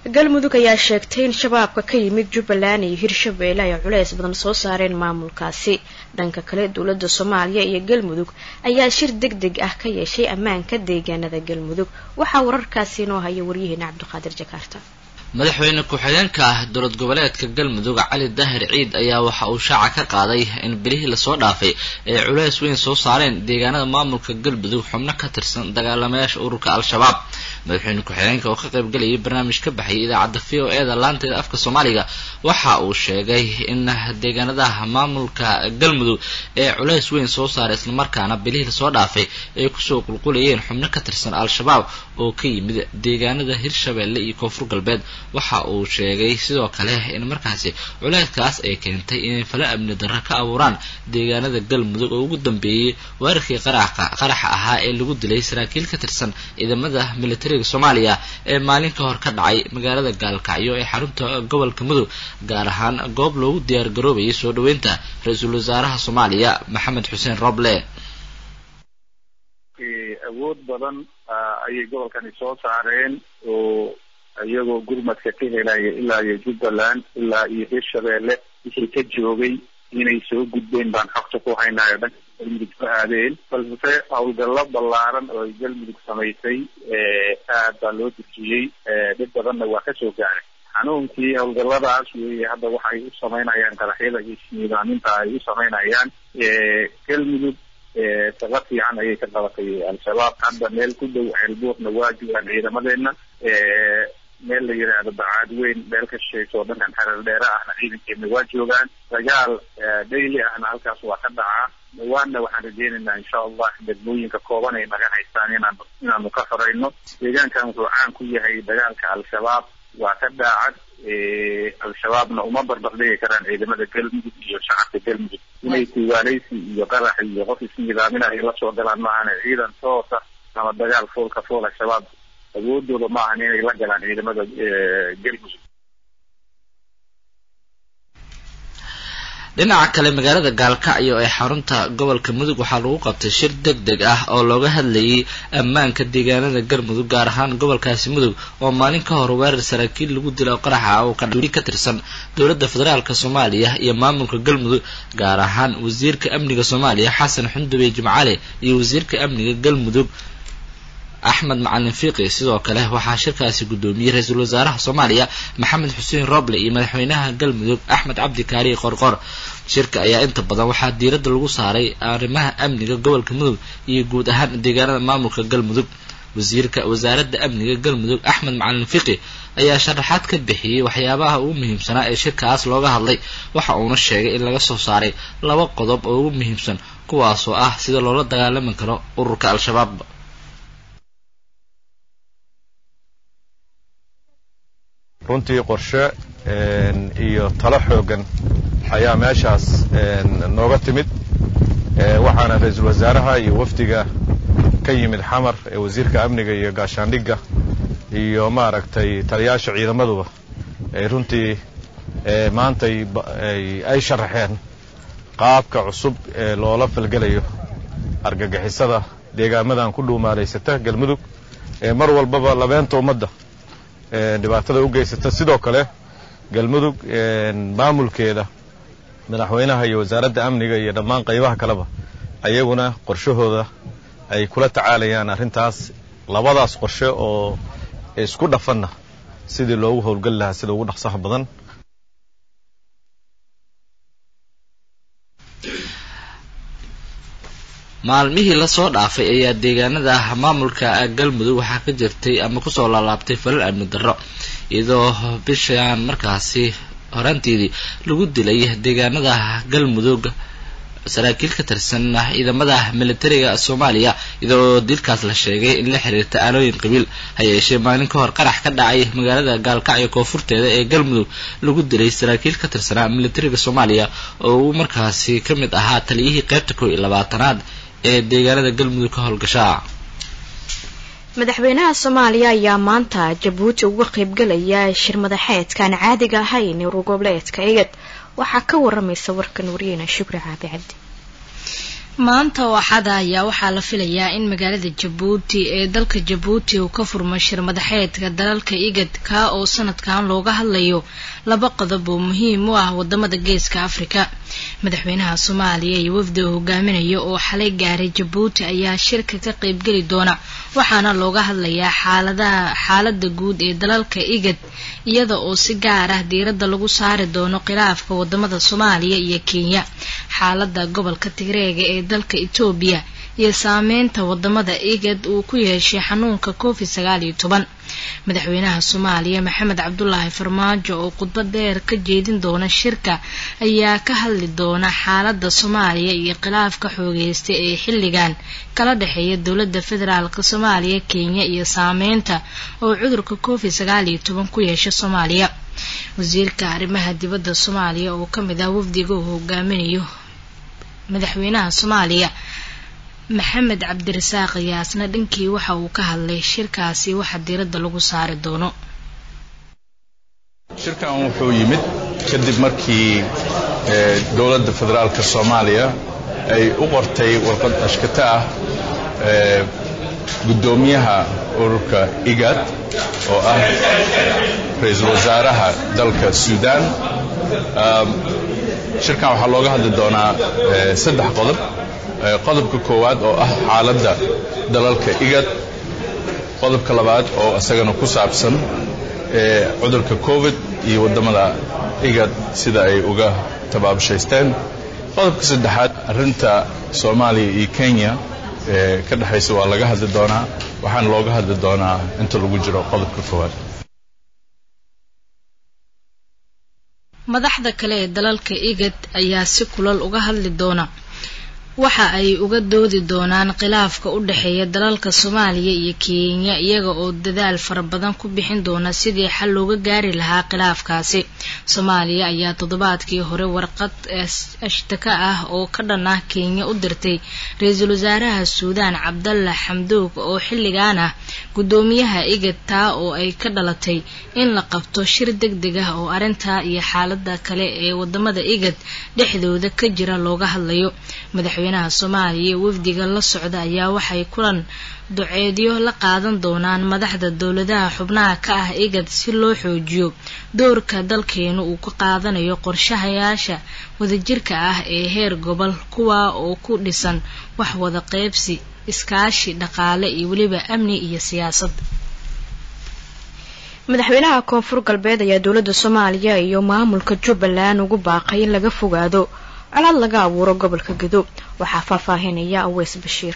galmudug ayaa sheegtay in shabaabka ka yimid jubbaland iyo hirshabeelle ay culeys badan soo saareen maamulkaasi dhanka kale dowladda soomaaliya iyo galmudug ayaa shir deg deg ah ka yeeshay ammaanka deegaanada galmudug waxaa wararkaasi inoo haya waryaheena cabdiqaadir jakaarta madaxweyne ku-xigeenka ah dowlad goboleedka galmudug cali daahir ciid ayaa waxa uu shaaca ka qaaday in bilihii lasoo dhaafay ay culeys weyn soo saareen deegaanada maamulka galmudug xubno ka tirsan dagaalamayaasha ururka al-shabaab madaxweyne ku-xigeenka oo ka qaybgalayay barnaamij ka baxayay idaacadda v o e da laanteeda afka soomaaliga waxa uu sheegay in deegaanadaha maamulka galmudug ee culeys weyn soo saaray islamarkaana bilihii lasoo dhaafay ay kusoo qulqulayeen xubno ka tirsan al-shabaab oo ka yimid deegaanada hirshabeelle iyo koonfur galbeed waxa uu sheegay sidoo kale in markaasi culeyskaas ay keentay inay fala amni darro ka abuuraan deegaanada galmudug oo ugu dambeeyey weerarkii qaraxa qaraxa ahaa ee lagu dilay saraakiil ka tirsan ciidamada militariga soomaaliya ee maalin ka hor ka dhacay magaalada gaalkacyo ee xarunta gobolka mudug gaar ahaan goob loogu diyaar garoobayay soo dhaweynta ra-iisul wasaaraha soomaaliya maxamed xuseen roble awood badan ayay gobolkani soo saareen oo iyagoo gurmadka ka helaya ilaa iyo jubbaland ilaa iyo hirshabeelle wixii ka joogay inay soo gudbeen baan xogta ku haynayo dhanka galmudug ka aadeen balse howlgallo ballaaran oo ay galmudug samaysay aad baa loo dejiyey dhib badanna waa kasoo gaaray xanuunkii howlgalladaas weeye hadda waxay u samaynayaan qaraxyada iyo isniidaaminta ay u samaynayaan galmudug shaqo fiican ayay ka qabatay al-shabaab hadda meel ku dhow ceelbuurna waa joogaan ciidamadeena meel la yidhaahdo bacaad weyn meel ka shishayso oo dhankan xereer dheere ahna ciidankeena waa joogaan dagaal daily ahna halkaas waa ka dhacaa dhawaanna waxaan rajeynaynaa insha allah degmooyinka kooban ay naga haystaan inaan inaanu ka xoreyno deegaankan wuxuu caan ku yahay dagaalka al-shabaab waa ka daacad al-shabaabna uma barbardhigi karaan ciidamada galmudug iyo shacabka galmudug inay tiwaaleysi iyo qarax iyo qof isnidaaminayo la soo galaan maahan ciidan toosa ama dagaal foolka fool al-shabaab awoodooda ma ahan inay la galaan ciidamada galmudug dhinaca kale magaalada gaalkacyo ee xarunta gobolka mudug waxaa lagu qabtay shir deg deg ah oo looga hadlayay ammaanka deegaanada galmudug gaar ahaan gobolkaasi mudug oo maalin ka hor weerar saraakiil lagu dilo qaraxa oo kadhuri ka tirsan dowladda federaalk soomaaliya iyo maamulka galmudug gaar ahaan wasiirka amniga soomaaliya xasan xundube jimcale iyo wasiirka amniga galmudug axmed macalin fiiqi sidoo kale waxaa shirkaasi guddoomiyey ra-iisul wasaaraha soomaaliya maxamed xuseen roble iyo madaxweynaha galmudug axmed cabdi kaariye qorqor shirka ayaa inta badan waxaa diiradda lagu saaray arrimaha amniga gobolka mudug iyo guud ahaan deegaanada maamulka galmudug wasiirka wasaaradda amniga galmudug axmed macalin fiqi ayaa sharaxaad ka bixiyey waxyaabaha ugu muhiimsanaa ee shirkaas looga hadlay waxa uuna sheegay in laga soo saaray laba qodob oo ugu muhiimsan kuwaasoo ah sida loola dagaalami karo ururka al-shabaab runtii qorshe iyo talo xoogan ayaa meeshaas nooga timid waxaana ra-iisul wasaaraha iyo wafdiga ka yimid xamar ee wasiirka amniga iyo gaashaandhigga iyo maaragtay taliyaasha ciidamaduba ay runtii maantay ay sharaxeen qaabka cusub ee loola falgelayo argagixisada deegaamadan ku dhuumaalaysata galmudug ee mar walbaba labeenta ummadda dhibaatada u geysata sidoo kale galmudug maamulkeeda madaxweynaha iyo wasaaradda amniga iyo dhammaan qaybaha kaleba ayaguna qorshahooda ay kula tacaalayaan arrintaas labadaas qorshe oo isku dhafanna sidii loogu howlgeli lahaa sida ugu dhaqsaha badan maalmihii lasoo dhaafay ayaa deegaanada maamulka galmudug waxaa ka jirtay ama kusoo laalaabtay falal amni darro iyadoo bishaan markaasi horaanteedii lagu dilay deegaanada galmudug saraakiil ka tirsan ciidamada militariga soomaaliya iyadoo dilkaas la sheegay in la xiriirta aalooyin qabiil ha yeeshee maalin ka hor qarax ka dhacay magaalada gaalkacyo koonfurteeda ee galmudug lagu dilay saraakiil ka tirsanaa militariga soomaaliya oo uu markaasi ka mid ahaa taliyihii qaybta kow iyo labaatanaad ee deegaanada galmudug ka howlgashaa madaxweynaha soomaaliya ayaa maanta jabuuti uga qaybgalaya shir madaxeedkaan caadiga ahayn urur goboleedka igad waxaa ka waramaysa warkan wariyeyna shukri caabi cabdi maanta oo axada ayaa waxaa la filayaa in magaalada jabuuti ee dalka jabuuti uu ka furmo shir madaxeedka dalalka igad kaa oo sanadkan looga hadlayo laba qodob oo muhiim u ah wadamada geeska afrika madaxweynaha soomaaliya iyo wafdi uu hogaaminayo oo xalay gaaray jabuuti ayaa shirka ka qaybgeli doona waxaana looga hadlayaa xaaladaha xaalada guud ee dalalka igad iyada oo si gaar ah diiradda lagu saari doono khilaafka wadamada soomaaliya iyo kenya xaalada gobolka tigreega ee dalka etoobiya iyo saameynta wadamada igad uu ku yeeshay xanuunka covid sagaal iyo toban madaxweynaha soomaaliya maxamed cabdulaahi farmaajo oo khudbad dheer ka jeedin doona shirka ayaa ka hadli doona xaalada soomaaliya iyo khilaafka xoogeysta ee xilligan kala dhexeeya dowlada federaalk soomaaliya kenya iyo saameynta oo cudurka covid sagaal iyo toban ku yeesha soomaaliya wasiirka arrimaha dibadda soomaaliya oo kamid ah wafdiga uu hogaaminayo madaxweynaha soomaaliya maxamed cabdirasaaq yaasna dhankii waxa uu ka hadlay shirkaasi waxa diiradda lagu saari doono shirkan wuxuu yimid kadib markii dowladda federaalka soomaaliya ay u qortay warqad ashkata ah guddoomiyaha ururka igad oo ah ra-iisul wasaaraha dalka suudaan shirkan waxaa looga hadli doonaa saddex qodob qodobka koowaad oo ah xaaladda dalalka igad qodobka labaad oo isagana ku saabsan cudurka covid iyo waddamada igad sida ay uga tabaabshaysteen qodobka saddexaad arrinta soomaaliya iyo kenya ka dhexaysa waa laga hadli doonaa waxaana looga hadli doonaa inta lagu jiro qodobka koowaad madaxda kale ee dalalka igad ayaa si kulal uga hadli doona waxa ay uga doodi doonaan khilaafka u dhexeeya dalalka soomaaliya iyo kenya iyaga oo dadaal fara badan ku bixin doona sidii xal looga gaari lahaa khilaafkaasi soomaaliya ayaa toddobaadkii hore warqad ashtaka ah oo ka dhan ah kenya u dirtay ra-iisul wasaaraha suudaan cabdalla xamduug oo xilligan ah guddoomiyaha igad taa oo ay ka dhalatay in la qabto shir deg deg ah oo arrintaa iyo xaalada kale ee wadamada igad dhexdooda ka jira looga hadlayo madaxweynaha soomaaliya iyo wafdiga la socda ayaa waxay kulan duceedyo la qaadan doonaan madaxda dowladaha xubnaha ka ah igad si loo xoojiyo doorka dalkeenu uu ka qaadanayo qorshahayaasha wadajirka ah ee heer gobol kuwa oo ku dhisan wax wada qeybsi iskaashi dhaqaale iyo weliba amni iyo siyaasad madaxweynaha koonfur galbeed ayaa dowladda soomaaliya iyo maamulka jubbaland ugu baaqay in laga fogaado colaad laga abuuro gobolka gedo waxaa faahfaahinaya aweys bashiir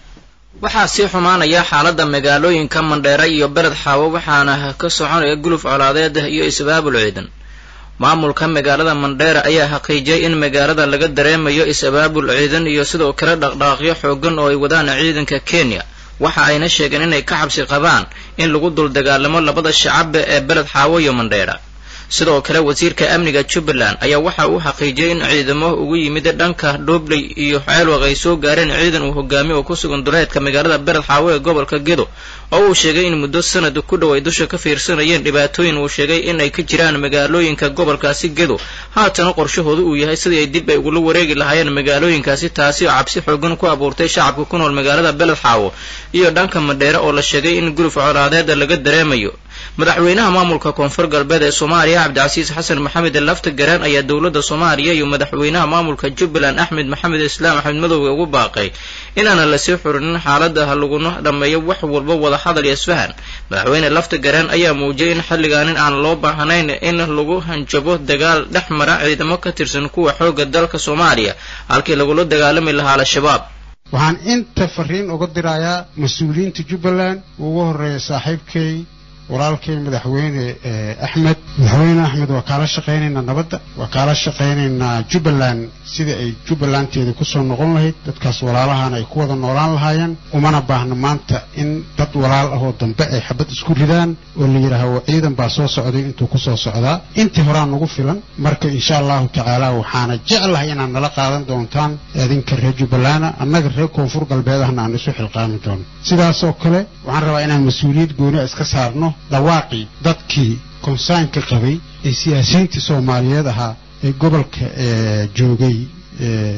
waxaa sii xumaanaya xaaladda magaalooyinka mandheere iyo bered xaawo waxaana ka soconaya guluf colaadeed iyo is-abaabul ciidan maamulka magaalada mandheere ayaa xaqiijiyay in magaalada laga dareemayo is-abaabul ciidan iyo sidoo kale dhaqdhaqaaqyo xoogan oo ay wadaan ciidanka kenya waxa ayna sheegeen inay ka xabsi qabaan in lagu dul dagaalamo labada shacab ee bered xaawo iyo mandheera sidoo kale wasiirka amniga jubbaland ayaa waxa uu xaqiijiyay in ciidamo ugu yimid dhanka dhobley iyo ceelwaq ay soo gaareen ciidan uu hogaamiye oo ku sugan duleedka magaalada bered xaawo ee gobolka gedo oo uu sheegay in muddo sanad ku dhow ay dusha ka fiirsanayeen dhibaatooyin uu sheegay in ay ka jiraan magaalooyinka gobolkaasi gedo haatana qorshahoodu uu yahay sidii ay dib ay ugula wareegi lahaayeen magaalooyinkaasi taasi oo cabsi xoogan ku abuurtay shacabka ku nool magaalada beled xaawo iyo dhanka madheere oo la sheegay in guluf colaadeeda laga dareemayo madaxweynaha maamulka koonfur galbeed ee soomaaliya cabdicasiis xasan maxamed lafta garaan ayaa dowladda soomaaliya iyo madaxweynaha maamulka jubbaland axmed maxamed islaam axmed madowga ugu baaqay inaana lasii xurinin xaaladaha laguna dhammeeyo wax walba wada hadal iyo isfahan madaxweyne lafta garaan ayaa muujiyay in xilligaanin aan loo baahnayn in lagu hanjabo dagaal dhex mara ciidamo ka tirsan kuwa xoogga dalka soomaaliya halkii lagula dagaalami lahaa al-shabaab waxaan inta fariin uga dirayaa mas-uuliyiinta jubbaland ugu horreeya saaxiibkay walaalkay madaxweyne axmed madaxweyne axmed waa kaala shaqaynaynaa nabadda waa kaala shaqaynaynaa jubbaland sidai ay jubbalandteeda kusoo noqon lahayd dadkaas walaalahaana ay ku wada noolaan lahaayeen umana baahno maanta in dad walaal ahoo dambe ay xabad isku ridaan oo la yidhaaho ciidan baa soo socday intuu kusoo socdaa intii horaa nagu filan marka insha allahu tacaala waxaana jeclahay inaad nala qaadan doontaan adinka reer jubbalanda annaga reer koonfur galbeedahna aan isu xilqaami doono sidaasoo kale waxaan rabaa inaan mas-uuliyad gooni iska saarno dhawaaqii dadkii konsaynka qabay ee siyaasiyiintii soomaaliyeed ahaa ee gobolka joogay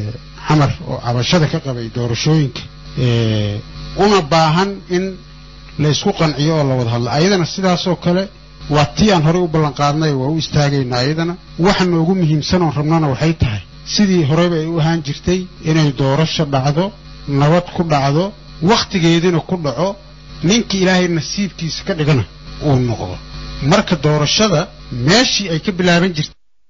xamar oo cabashada ka qabay doorashooyinka una baahan in la isku qanciyo oo la wada hadlo ayadana sidaasoo kale waa tii aan horey u ballanqaadnay waa u istaagaynaa ayadana waxa noogu muhiimsan oon rabnana waxay tahay sidii horeyba ay u ahaan jirtay inay doorasho dhacdo nabad ku dhacdo wakhtigeedina ku dhaco ninkii ilaahay nasiibkiisa ka dhigana uu noqdo marka doorashada meeshii ay ka bilaaban jirtay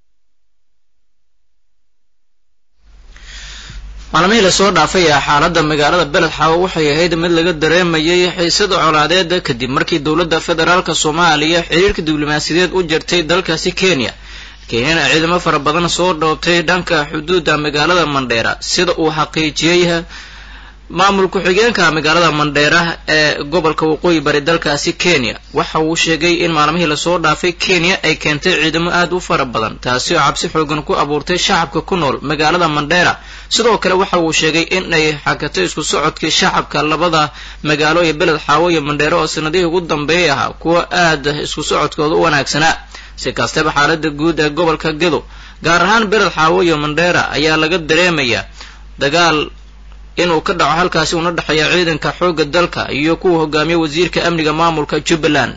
maalmihii lasoo dhaafay ee xaaladda magaalada beled xaawo waxay ahayd mid laga dareemayay xiisada colaadeeda kadib markii dowladda federaalk soomaaliya xiriirka diblomaasiyadeed u jirtay dalkaasi kenya kenyana ciidamo fara badan soo dhoobtay dhanka xuduudda magaalada mandheera sida uu xaqiijiyey maamul ku-xigeenka magaalada mandheera ee gobolka waqooyi bari dalkaasi kenya waxa uu sheegay in maalmihii lasoo dhaafay kenya ay keentay ciidamo aad u fara badan taasi oo cabsi xoogan ku abuurtay shacabka ku nool magaalada mandheera sidoo kale waxa uu sheegay in ay xakatay isku socodkii shacabka labada magaalo ee beled xaawo iyo mandheero oo sanadihii ugu dambeeyay ahaa kuwa aad isku socodkooda u wanaagsanaa si kastaba xaalada guud ee gobolka gedo gaar ahaan beled xaawo iyo mandheera ayaa laga dareemayaa dagaal inuu ka dhaco halkaasi una dhexeeya ciidanka xoogga dalka iyo kuwa hogaamiya wasiirka amniga maamulka jubbaland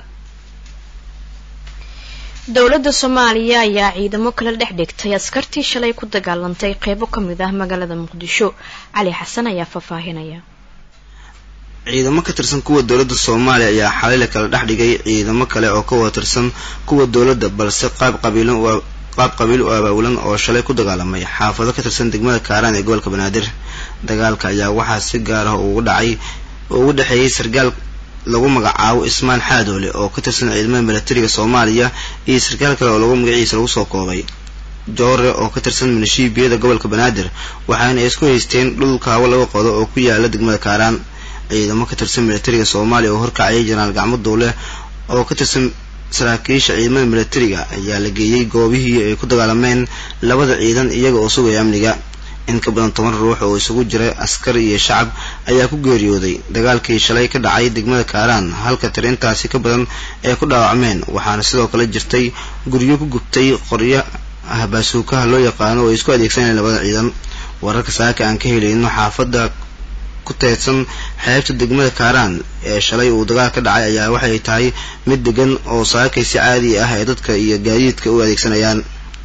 dowladda soomaaliya ayaa ciidamo kala dhex dhigtay askartii shalay ku dagaalantay qeybo ka mid ah magaalada muqdisho cali xasan ayaa faahfaahinaya ciidamo ka tirsan kuwa dowladda soomaaliya ayaa xalay la kala dhex dhigay ciidamo kale oo ka wada tirsan kuwa dowladda balse qaab qabiilan qaab qabiil u abaabulan oo shalay ku dagaalamay xaafado ka tirsan degmada kaaraan ee gobolka banaadir dagaalka ayaa waxaa si gaar ah ugu dhacay oo ugu dhexeeyey sarkaal lagu magacaabo ismaan xaadoole oo ka tirsan ciidamada milatariga soomaaliya iyo sarkaal kale oo lagu magaciisa lagu soo koobay joore oo ka tirsan milishiibiyada gobolka banaadir waxaana isku haysteen dhul kaawo laga qodo oo ku yaala degmada kaaraan ciidamo ka tirsan milatariga soomaaliya oo horkacayay janaal gacmo duule oo ka tirsan saraakiisha ciidamada milatariga ayaa la geeyey goobihii ay ku dagaalameen labada ciidan iyaga oo sugaya amniga in ka badan toban ruux oo isugu jira askar iyo shacab ayaa ku geeriyooday dagaalkii shalay ka dhacay degmada kaaraan halka tir intaasi ka badan ay ku dhaawacmeen waxaana sidoo kale jirtay guryo ku gubtay qoryo ahbaasuukaha loo yaqaano oo ay isku adeegsanayeen labada ciidan wararka saaka aan ka helayno xaafadda ku teedsan xeebta degmada kaaraan ee shalay uu dagaal ka dhacay ayaa waxay tahay mid degan oo saakay si caadi ah ee dadka iyo gaadiidka u adeegsanayaan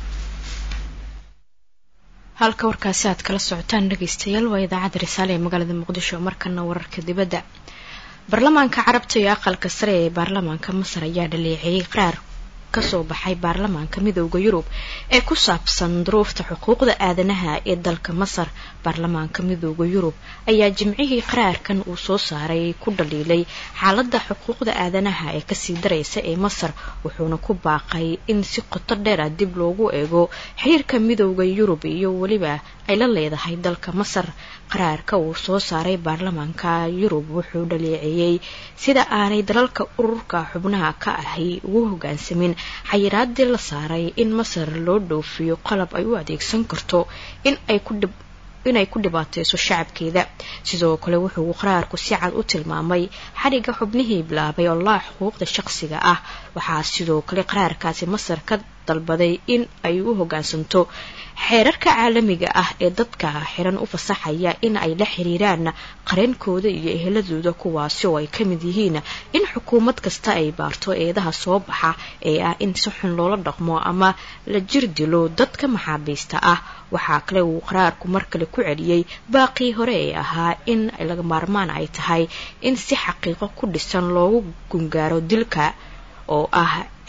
halka warkaasi aad kala socotaan dhegaystayaal waa idaacadda risaale ee magaalada muqdisho markana wararka dibadda baarlamaanka carabta iyo aqalka sare ee baarlamaanka masar ayaa dhaleeceeyey qaraar kasoo baxay baarlamaanka midooda yurub ee ku saabsan duruufta xuquuqda aadanaha ee dalka masar baarlamaanka midooda yurub ayaa jimcihii qaraarkan uu soo saaray ku dhaliilay xaalada xuquuqda aadanaha ee kasii daraysa ee masar wuxuuna ku baaqay in si qoto dheera dib loogu eego xiriirka midooda yurub iyo weliba ay la leedahay dalka masar qaraarka uu soo saaray baarlamaanka yurub wuxuu dhaleeceeyey sida aanay dalalka ururka xubnaha ka ahi ugu hogaansamin xayiraadii la saaray in masar loo dhoofiyo qalab ay u adeegsan karto in ay ku dhib inay ku dhibaateyso shacabkeeda sidoo kale wuxuu qaraarku si cad u tilmaamay xadhigga xubnihii bilaabay olaa xuquuqda shaqsiga ah waxaa sidoo kale qaraarkaasi masar ka dalbaday in ay u hogaansanto xeerarka caalamiga ah ee dadka xiran u fasaxaya in ay la xiriiraan qareenkooda iyo eheladooda kuwaasi oo ay ka mid yihiin in xukuumad kasta ay baarto eedaha soo baxa ee ah in si xun loola dhaqmo ama la jir dilo dadka maxaabiista ah waxaa kale uu qaraarku mar kale ku celiyey baaqii hore ee ahaa in laga maarmaan ay tahay in si xaqiiqo ku dhisan loogu gungaaro dilka oo ah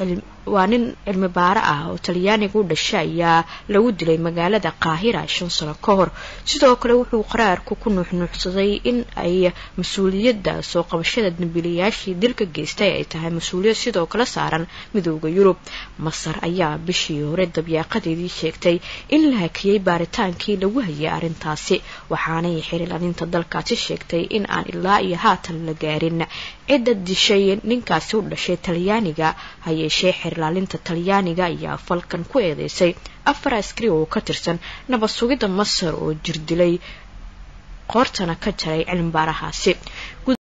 waa nin cilmi baaro ah oo talyaaniga u dhashay ayaa lagu dilay magaalada qaahira shan sano ka hor sidoo kale wuxuu qaraarku ku nuuxnuuxsaday in ay mas-uuliyadda soo qabashada dambiilayaashii dilka geystay ay tahay mas-uuliyad sidoo kale saaran midooda yurub masar ayaa bishii hore dabyaaqadeedii sheegtay in la hakiyey baaritaankii lagu hayay arrintaasi waxaanay xirilaninta dalkaasi sheegtay in aan ilaa iyo haatan la gaarin cidda dishay ninkaasi u dhashay talyaaniga ha yeeshee xeerlaalinta talyaaniga ayaa falkan ku eedeysay afar askari oo ka tirsan nabad sugidda masar oo jir dilay qoortana ka jaray cilmi baarahaasi